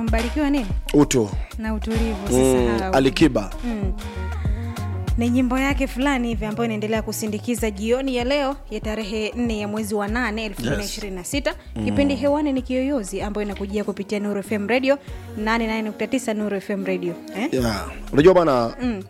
mbarikiwa nini utu na utulivu mm, usisahau alikiba mm. ni nyimbo yake fulani hivi ambayo inaendelea kusindikiza jioni ya leo ya tarehe 4 ya mwezi wa 8 2026 kipindi hewani ni kiyoyozi ambayo inakujia kupitia nuru fm radio 89 nuru fm radio eh? yeah. unajua bana mm.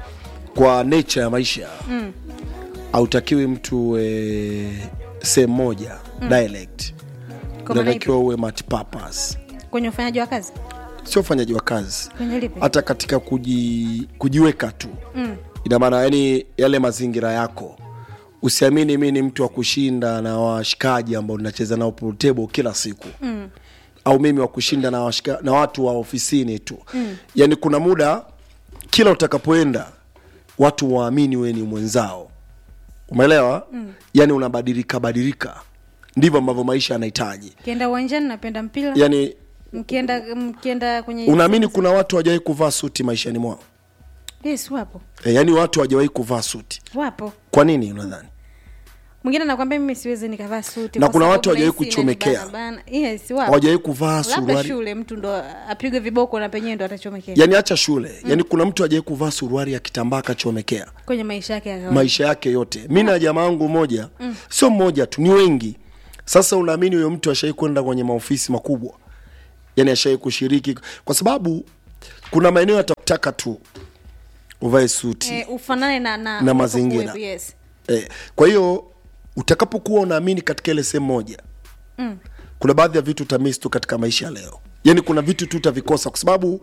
kwa nature ya maisha Mm. hautakiwi mtu e, sehemu moja mm. dialect Kwa maana unatakiwa uwe multipurpose kwenye ufanyaji wa kazi sio ufanyaji wa kazi kwenye lipi hata katika kuji, kujiweka tu mm. ina maana yani yale mazingira yako usiamini mi ni mtu wa kushinda na washikaji ambao tunacheza nao pool table kila siku Mm. au mimi wa kushinda na, washika, na watu wa ofisini tu mm. yani kuna muda kila utakapoenda watu waamini we ni mwenzao umeelewa mm. yani unabadilika badilika ndivyo ambavyo maisha yanahitaji kienda uwanjani napenda mpira yani mkienda mkienda kwenye unaamini kuna watu hawajawahi kuvaa suti maishani mwao yes wapo e, yani watu hawajawahi kuvaa suti wapo kwa nini unadhani mwingine anakwambia mimi siwezi nikavaa suti Na kwa kuna sababu watu hawajawahi nahisi kuchomekea. inanibana bana. yes wapo hawajawahi kuvaa labda suruali shule mtu ndo apigwe viboko na penyewe ndo atachomekea yani acha shule mm. yani kuna mtu hajawahi kuvaa suruali ya kitambaa akachomekea kwenye maisha yake ya kawaida maisha yake yote mi na jamaa wangu moja mm. sio mmoja tu ni wengi sasa unaamini huyo mtu ashawai kwenda kwenye maofisi makubwa yani ashawai kushiriki kwa sababu kuna maeneo yatakutaka tu uvae suti eh, ufanane na na, Na mazingira. ulipokuwepo, yes eh, kwa hiyo utakapokuwa unaamini katika ile sehemu moja mm. kuna baadhi ya vitu utamisi tu katika maisha ya leo yani kuna vitu tu utavikosa kwa sababu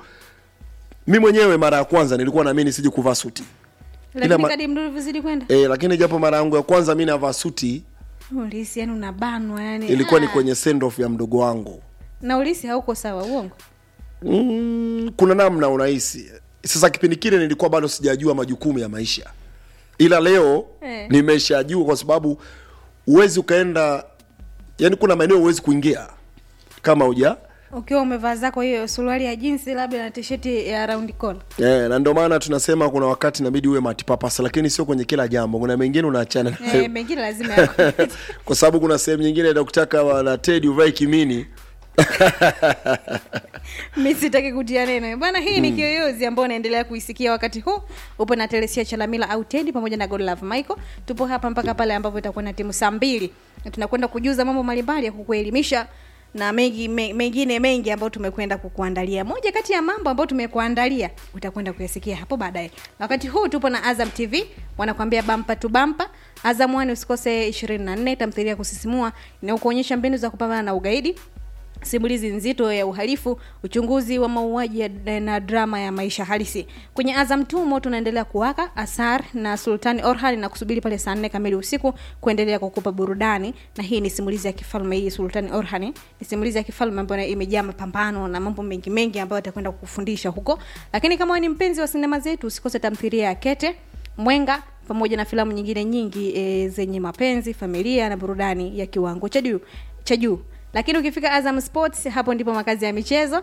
mi mwenyewe mara ya kwanza nilikuwa naamini siji kuvaa suti lakini ma- kadi mdu vizidi kwenda e, lakini japo mara yangu ya kwanza mi navaa suti ulisi yani unabanwa yani ilikuwa ni ah. kwenye send off ya mdogo wangu na ulisi hauko sawa uongo mm, kuna namna unahisi sasa kipindi kile nilikuwa bado sijajua majukumu ya maisha ila leo Eh. nimeshajua kwa sababu huwezi ukaenda yani kuna maeneo huwezi kuingia kama uja ukiwa umevaa zako hiyo suruali ya jinsi labda na tisheti ya round collar Yeah, na ndio maana tunasema kuna wakati inabidi uwe matipapasa lakini sio kwenye kila jambo kuna mengine unaachana nayo eh, mengine lazima yako. kwa sababu kuna sehemu nyingine inakutaka wana tedi uvae kimini mi sitaki kutia neno bwana hii ni kiyoyozi ambao unaendelea kuisikia wakati huu upo na telesia chalamila au tedi pamoja na godlove michael tupo hapa mpaka pale ambapo itakuwa na timu saa mbili na tunakwenda kujuza mambo mbalimbali ya kukuelimisha na mengi me, mengine mengi ambayo tumekwenda kukuandalia moja kati ya mambo ambayo tumekuandalia utakwenda kuyasikia hapo baadaye wakati huu tupo na azam tv wanakuambia bampa tu bampa azam one usikose 24 tamthilia ya kusisimua inayokuonyesha mbinu za kupambana na ugaidi simulizi nzito ya uhalifu uchunguzi wa mauaji ya- na drama ya maisha halisi kwenye azam tu moto unaendelea kuwaka asar na sultani orhan na kusubiri pale saa nne kamili usiku kuendelea kukupa burudani na hii ni simulizi ya kifalme hii sultani orhan ni simulizi ya kifalme ambayo imejaa mapambano na mambo mengi mengi ambayo atakwenda kukufundisha huko lakini kama wewe ni mpenzi wa sinema zetu usikose tamthiria ya kete mwenga pamoja na filamu nyingine nyingi e, zenye mapenzi familia na burudani ya kiwango cha juu cha juu lakini ukifika azam sports hapo ndipo makazi ya michezo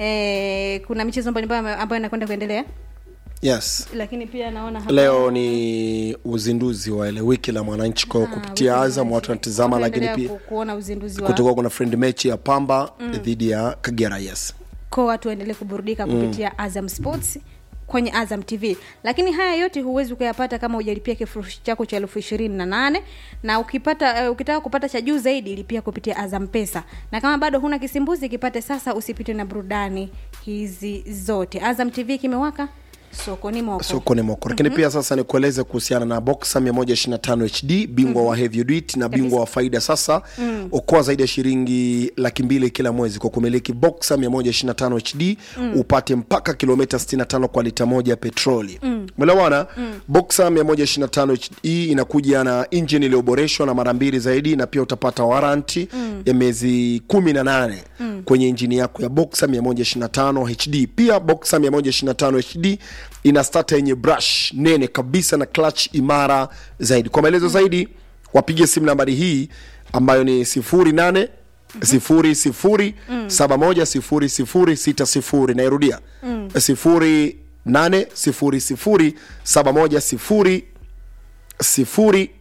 e, kuna michezo mbalimbali ambayo inakwenda kuendelea yes lakini pia naona hapa leo ni uzinduzi wa ile wiki la mwananchi kwao Ah, kupitia wiki azam la watu Mwananchi. wanatizama lakini Wanaendelea pia ku- kuona uzinduzi wa kutokuwa kuna friend mechi ya pamba dhidi ya kagera yes ko watu waendelee kuburudika kupitia azam sports kwenye azam tv lakini haya yote huwezi ukayapata kama ujalipia kifurushi chako cha elfu ishirini na nane na ukipata uh, ukitaka kupata cha juu zaidi lipia kupitia azam pesa na kama bado huna kisimbuzi kipate sasa usipitwe na burudani hizi zote azam tv kimewaka sokoni moko sokoni moko lakini pia sasa nikueleze kuhusiana na boxa 125 hd bingwa wa heavyweight na bingwa wa faida sasa mm. okoa zaidi ya shilingi laki mbili kila mwezi kwa kumiliki boxa 125 hd mm. upate mpaka kilomita 65 kwa lita moja ya petroli melewana mm. boxa 125 hd inakuja na injini iliyoboreshwa na mara mbili zaidi na pia utapata waranti mm. ya miezi 18 mm. kwenye injini yako ya boxa 125 hd pia boxa 125 hd ina stata yenye brush nene kabisa na clutch imara zaidi kwa maelezo zaidi wapige simu nambari hii ambayo ni 08 sifuri sifuri saba moja sifuri sifuri sita sifuri nairudia sifuri nane sifuri sifuri saba moja sifuri sifuri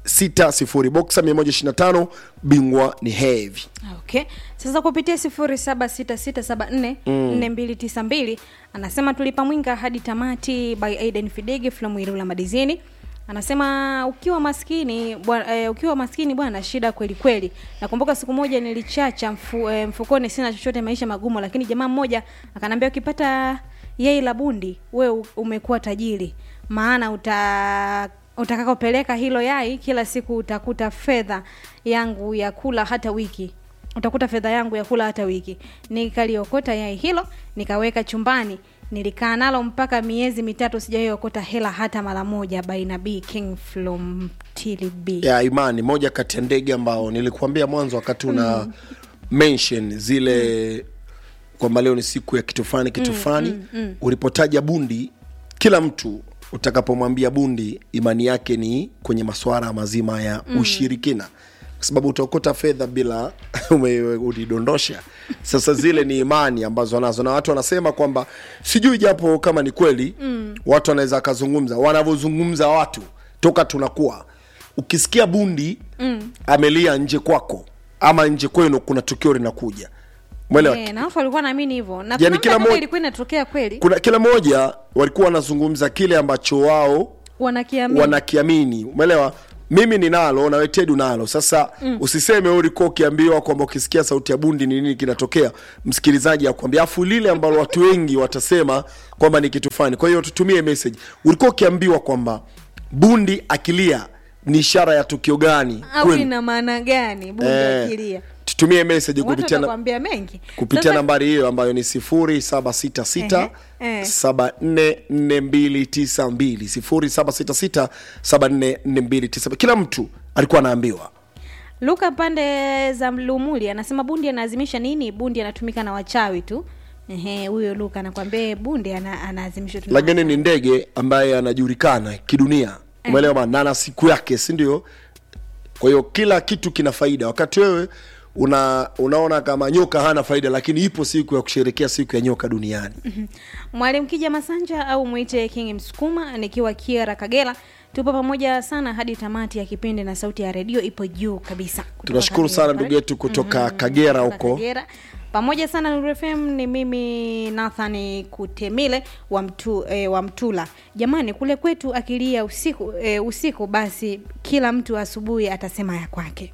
60 boxa 125 bingwa ni heavy okay sasa kupitia sifuri saba sita sita saba nne nne mbili tisa mbili anasema tulipa mwinga hadi tamati by aiden fidege flamwirula madizini anasema ukiwa maskini bwa, e, ukiwa maskini bwana shida kweli kweli nakumbuka siku moja nilichacha mfu, e, mfukoni sina chochote maisha magumu lakini jamaa mmoja akanambia ukipata yai la bundi we u- umekuwa tajiri maana uta utakakopeleka hilo yai kila siku utakuta fedha yangu ya kula hata wiki utakuta fedha yangu ya kula hata wiki nikaliokota yai hilo nikaweka chumbani nilikaa nalo mpaka miezi mitatu sijaiokota hela hata mara moja baina b king from TLB. ya imani moja kati ya ndege ambao nilikuambia mwanzo wakati una mention zile kwamba leo ni siku ya kitu fulani kitu fulani ulipotaja bundi kila mtu utakapomwambia bundi imani yake ni kwenye maswara mazima ya ushirikina kwa sababu utaokota fedha bila ume- ulidondosha sasa zile ni imani ambazo wanazo na watu wanasema kwamba sijui japo kama ni kweli mm. watu wanaweza wakazungumza wanavyozungumza watu toka tunakuwa ukisikia bundi mm. amelia nje kwako ama nje kwenu kuna tukio linakuja mwelewa Eh, na wafu walikuwa naamini hivyo na Yaani kuna kila muda kama mo- ilikuwa inatokea kweli kuna kila mmoja walikuwa wanazungumza kile ambacho wao wanakiamini wanakiamini umeelewa mimi ninalo na wetedu nalo sasa mm. usiseme wewe ulikuwa ukiambiwa kwamba ukisikia sauti ya bundi ni nini kinatokea msikilizaji akwambia afu lile ambalo watu wengi watasema kwamba ni kitu fulani kwa hiyo tutumie message ulikuwa ukiambiwa kwamba bundi akilia ni ishara ya tukio gani au kwenu? ina maana gani bundi Eh, akilia tutumie message watu kupitia na, watakwambia mengi kupitia Sasa- nambari hiyo ambayo ni sifuri saba sita sita Ehe, eh. saba nne nne mbili tisa mbili sifuri saba sita sita saba nne nne mbili tisa mbili kila mtu alikuwa anaambiwa luka pande za lumuli anasema bundi anaazimisha nini bundi anatumika na wachawi tu Ehe, huyo luka anakwambia "Eh, bundi ana, anaazimishwa tu na lakini ni ndege ambaye anajulikana kidunia umeelewa bana? na ana siku yake si ndio kwa hiyo kila kitu kina faida wakati wewe una unaona kama nyoka hana faida lakini ipo siku ya kusherekea siku ya nyoka duniani mwalimu kija masanja au mwite king msukuma nikiwa kiara kagera tupo pamoja sana hadi tamati ya kipindi na sauti ya redio ipo juu kabisa Kutoka tunashukuru Kagera sana pale. ndugu yetu kutoka kagera Kutoka huko Kagera. pamoja sana Nuru FM ni mimi Nathan Kutemile wa, mtu, eh, wa Mtula. Jamani, kule kwetu akilia usiku eh, usiku basi kila mtu asubuhi atasema ya kwake.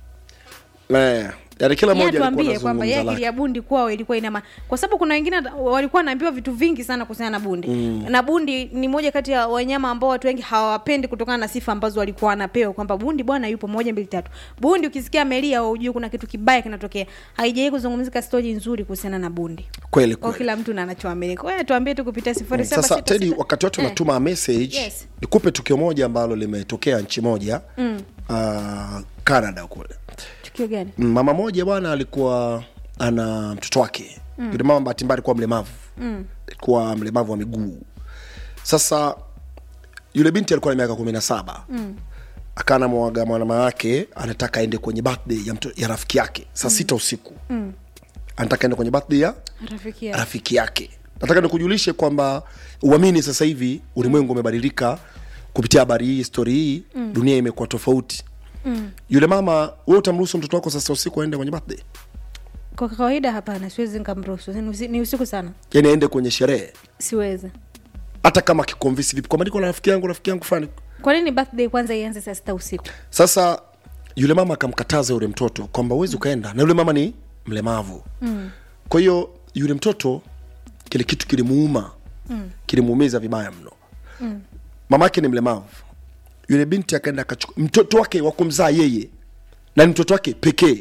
Eh, yaani kila Yeye mmoja alikuwa atuambie kwamba yeye anazungumza akilia lake. bundi kwao ilikuwa ina ma... kwa sababu kuna wengine hata walikuwa wanaambiwa vitu vingi sana kuhusiana na bundi mm. na bundi ni moja kati ya wanyama ambao watu wengi hawawapendi kutokana na sifa ambazo walikuwa wanapewa kwamba bundi bwana yupo moja mbili tatu bundi ukisikia amelia ujue kuna kitu kibaya kinatokea haijawai kuzungumzika stori nzuri kuhusiana na bundi kweli kwa kweli kila mtu na anachoamini kwa hiyo tuambie tu kupitia sifuri saba sasa sita tedi sita. wakati watu Eh. wanatuma message Yes. nikupe tukio moja ambalo limetokea nchi moja mm. uh, canada kule tukio gani Mm, mama moja bwana alikuwa ana mtoto wake mm. yule mama bahati mbaya alikuwa mlemavu mm. alikuwa mlemavu wa miguu sasa yule binti alikuwa na miaka kumi na saba mm. akana mwaga mwanama wake anataka aende kwenye birthday ya, mto, ya rafiki yake saa sita usiku mm. anataka aende kwenye birthday ya rafiki yako. rafiki yake nataka nikujulishe kwamba uamini sasa hivi ulimwengu umebadilika kupitia habari hii stori hii mm. dunia imekuwa tofauti mm. yule mama we utamruhusu mtoto wako sasa usiku aende kwenye birthday kwa kawaida hapana siwezi nikamruhusu ni usi- ni usiku sana yani aende kwenye sherehe siwezi hata kama kikonvisi vipi kwamba niko na rafiki yangu rafiki yangu fulani kwa nini birthday kwanza ianze saa sita usiku sasa yule mama akamkataza yule mtoto kwamba uwezi ukaenda na yule mama ni mlemavu mm. kwa hiyo yule mtoto kile kitu kilimuuma mm. kilimuumiza vibaya mno mm. mama yake ni mlemavu yule binti akaenda akachukua mtoto wake wa kumzaa yeye na ni mtoto wake pekee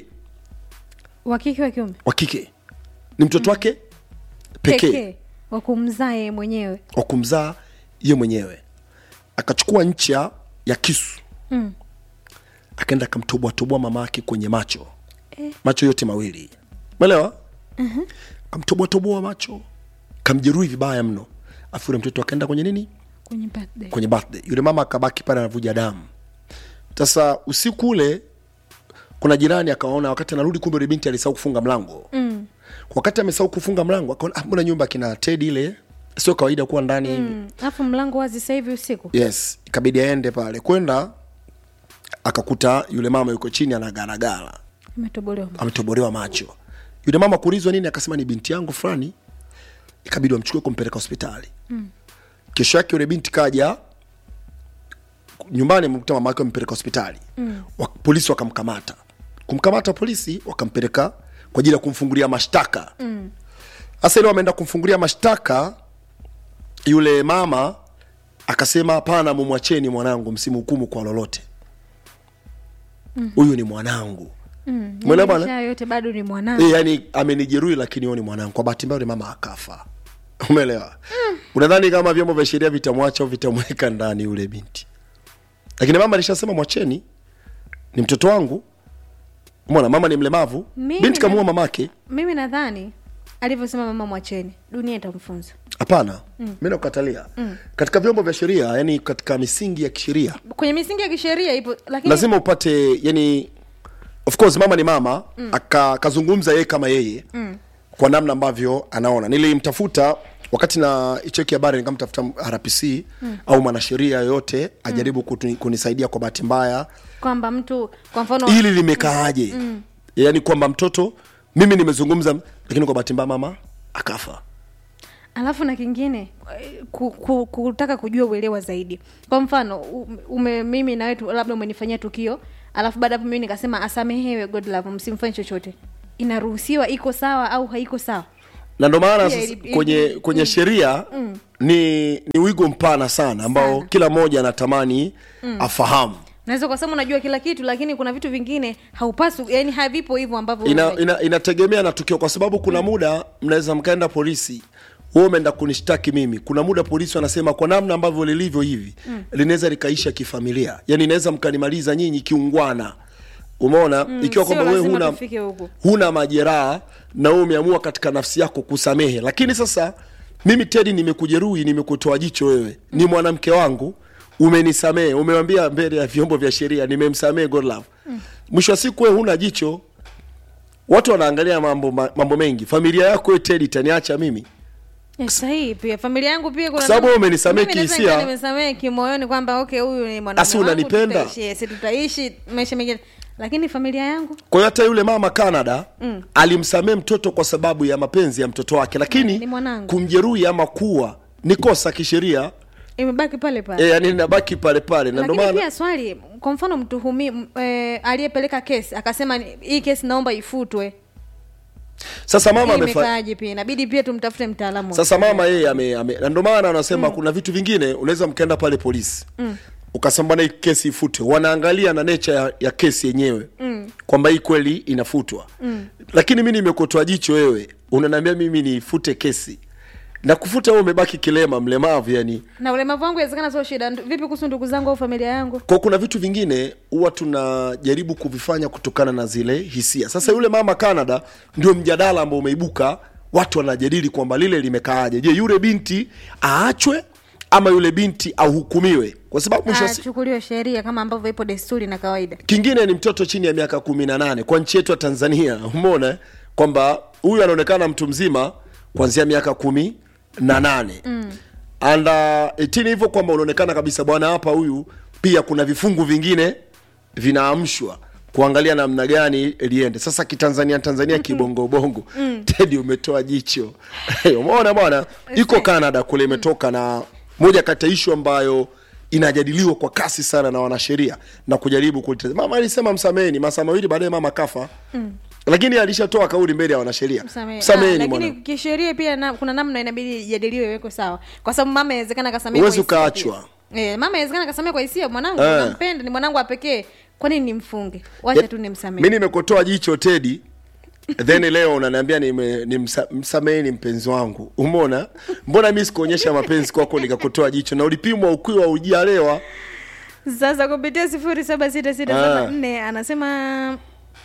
wakike wa kiume wa kike ni mtoto wake pekee wa kumzaa yeye mwenyewe wa kumzaa ye mwenyewe akachukua ncha ya kisu Mm. akaenda akamtoboatoboa mama yake kwenye macho eh. macho yote mawili umeelewa uh-huh. kamtoboatoboa macho kamjeruhi vibaya mno afu yule mtoto akaenda kwenye nini kwenye birthday kwenye birthday yule mama akabaki pale anavuja damu sasa usiku ule kuna jirani akaona wakati anarudi kumbe yule binti alisahau kufunga mlango mm. wakati amesahau kufunga mlango akaona ah, mbona nyumba kina tedi ile sio kawaida kuwa ndani hivi Mm, alafu mlango wazi sasa hivi usiku yes ikabidi aende pale kwenda akakuta yule mama yuko chini anagaragara umetobolewa ametobolewa macho yule mama kuulizwa nini akasema ni binti yangu fulani ikabidi wamchukue kumpeleka hospitali mm. kesho yake yule binti kaja nyumbani mkuta mama yake wamempeleka hospitali mm. wa, polisi wakamkamata kumkamata polisi wakampeleka kwa ajili ya kumfungulia mashtaka hasa ile wameenda kumfungulia mashtaka yule mama akasema hapana mumwacheni mwanangu msimhukumu kwa lolote huyu ni mwanangu Umeelewa bwana? Maisha yote bado ni mwanangu E, yani amenijeruhi lakini huyo ni mwanangu. Kwa bahati mbaya yule mama akafa. Umeelewa? Unadhani kama vyombo vya sheria vitamwacha au vitamweka ndani yule binti? Lakini mama alishasema mwacheni, ni mtoto wangu. Umeona, mama ni mlemavu, Mimi binti na- kamuua mamake. mimi nadhani alivyosema mama mwacheni dunia itamfunza Hapana, mimi nakukatalia. Katika vyombo vya sheria, yani katika misingi ya kisheria, kwenye misingi ya kisheria ipo lakini lazima upate yani of course mama ni mama mm. akazungumza yeye kama yeye mm. kwa namna ambavyo anaona nilimtafuta wakati na icheki habari nikamtafuta rpc mm. au mwanasheria yoyote ajaribu kutu- kunisaidia kwa bahati mbaya kwamba mtu kwa mfano hili limekaaje mm. yaani kwamba mtoto mimi nimezungumza lakini kwa bahati mbaya mama akafa alafu na kingine eh, ku, ku, kutaka kujua uelewa zaidi kwa mfano u- ume, mimi na wetu labda umenifanyia tukio alafu baada ya hapo mimi nikasema asamehewe god love msimfanye chochote inaruhusiwa iko sawa au haiko sawa na ndo maana Pia sasa ili- ili- kwenye kwenye sheria ni ni wigo mpana sana ambao Sana. kila mmoja anatamani afahamu naweza ukasema unajua kila kitu lakini kuna vitu vingine haupaswi yani havipo hivyo ambavyo ina, unajua. ina, inategemea na tukio kwa sababu kuna muda mnaweza mkaenda polisi wewe umeenda kunishtaki mimi kuna muda polisi wanasema kwa namna ambavyo lilivyo hivi mm. linaweza likaisha kifamilia yani inaweza mkanimaliza nyinyi kiungwana umeona mm, ikiwa sio kwamba wewe lazima huna, tufike huko. huna majeraha na wewe umeamua katika nafsi yako kusamehe lakini sasa mimi tedi nimekujeruhi nimekutoa jicho wewe ni mwanamke wangu umenisamehe umewambia mbele ya vyombo vya sheria nimemsamehe godlove mwisho wa siku wewe huna jicho watu wanaangalia mambo ma- mambo mengi familia yako wewe tedi itaniacha mimi Yes, sahihi pia familia yangu pia kuna Kwa sababu namna- umenisamehe Mimi naweza kihisia. nikawa nimesamehe kimoyoni kwamba okay huyu ni mwanaume Asi wangu, unanipenda? tutaishi, yes, tutaishi maisha mengine lakini familia yangu kwa hiyo hata yule mama canada mm. alimsamehe mtoto kwa sababu ya mapenzi ya mtoto wake lakini Ni mwanangu. kumjeruhi ama kuwa ni kosa kisheria imebaki pale pale e, yani nabaki pale pale na ndio lakini maana pia swali kwa mfano mtuhumi m- eh, aliyepeleka kesi akasema ni- hii kesi naomba ifutwe sasa mama Hii amefa... imekaaje pia inabidi pia tumtafute mtaalamu wa sasa mama yeye ame, ame, na ndio maana wanasema kuna vitu vingine unaweza mkaenda pale polisi mm. ukasema bwana hii kesi ifutwe wanaangalia na nature ya, ya kesi yenyewe mm. kwamba hii kweli inafutwa mm. lakini mi nimekotoa jicho wewe unaniambia mimi nifute kesi na kufuta wewe umebaki kilema mlemavu yani na ulemavu wangu inawezekana sio shida Ndu- vipi kuhusu ndugu zangu au familia yangu kwa kuna vitu vingine huwa tunajaribu kuvifanya kutokana na zile hisia sasa yule mama canada ndio mjadala ambao umeibuka watu wanajadili kwamba lile limekaaje je yule binti aachwe ama yule binti ahukumiwe kwa sababu mwisho wa si- achukuliwe sheria kama ambavyo ipo desturi na kawaida kingine ni mtoto chini ya miaka kumi na nane kwa nchi yetu ya tanzania umeona eh? kwamba huyu anaonekana mtu mzima kuanzia miaka kumi na nane mm. and uh, 18 hivyo kwamba unaonekana kabisa bwana hapa huyu pia kuna vifungu vingine vinaamshwa kuangalia namna gani liende sasa kitanzania tanzania kibongobongo tedi umetoa jicho umeona bwana iko canada kule imetoka na moja kati ya ishu ambayo inajadiliwa kwa kasi sana na wanasheria na kujaribu kuliteza mama alisema msameheni masaa mawili baadaye mama kafa mm. lakini alishatoa kauli mbele ya wanasheria Msamehe. Ah, msameheni lakini mwana kisheria pia na, kuna namna inabidi ijadiliwe iwekwe sawa kwa sababu mama inawezekana kasamea Huwezi ukaachwa. e, mama inawezekana kasamea kwa hisia mwanangu Eh. nampenda ni mwanangu wa pekee kwa nini nimfunge wacha tu mi nimsamehe nimekotoa jicho tedi then leo unaniambia nime- nimsa- msameheni mpenzi wangu umeona mbona mi sikuonyesha mapenzi kwako nikakotoa jicho na ulipimwa ukiwa ujalewa sasa kupitia sifuri saba sita sita saba nne anasema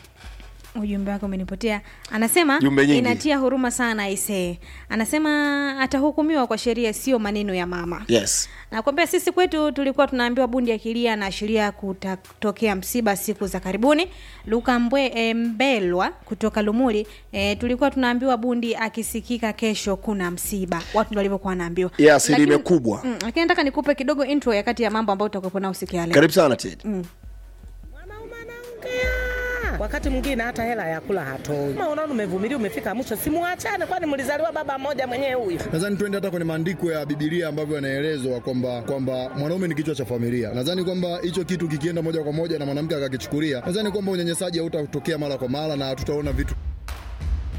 ujumbe wake umenipotea anasema Jumbe nyingi. inatia huruma sana aisee anasema atahukumiwa kwa sheria sio maneno ya mama yes nakwambia sisi kwetu tulikuwa tunaambiwa bundi akilia na ashiria kutatokea msiba siku za karibuni luka mbwe e, mbelwa kutoka lumuli e, tulikuwa tunaambiwa bundi akisikika kesho kuna msiba watu ndo walivyokuwa wanaambiwa ya asilimia Lakini- kubwa mm, lakini nataka nikupe kidogo intro ya kati ya mambo ambayo utakuwepo nao siku ya leo karibu sana tedi wakati mwingine hata hela ya kula hatoi. Kama unaona umevumilia, umefika mwisho, simuachane, kwani mlizaliwa baba mmoja mwenyewe huyu. Nadhani twende hata kwenye maandiko ya Biblia ambavyo yanaelezwa kwamba kwamba mwanaume ni kichwa cha familia. Nadhani kwamba hicho kitu kikienda moja kwa moja na mwanamke akakichukulia, nadhani kwamba unyanyasaji hautatokea mara kwa mara na hatutaona vitu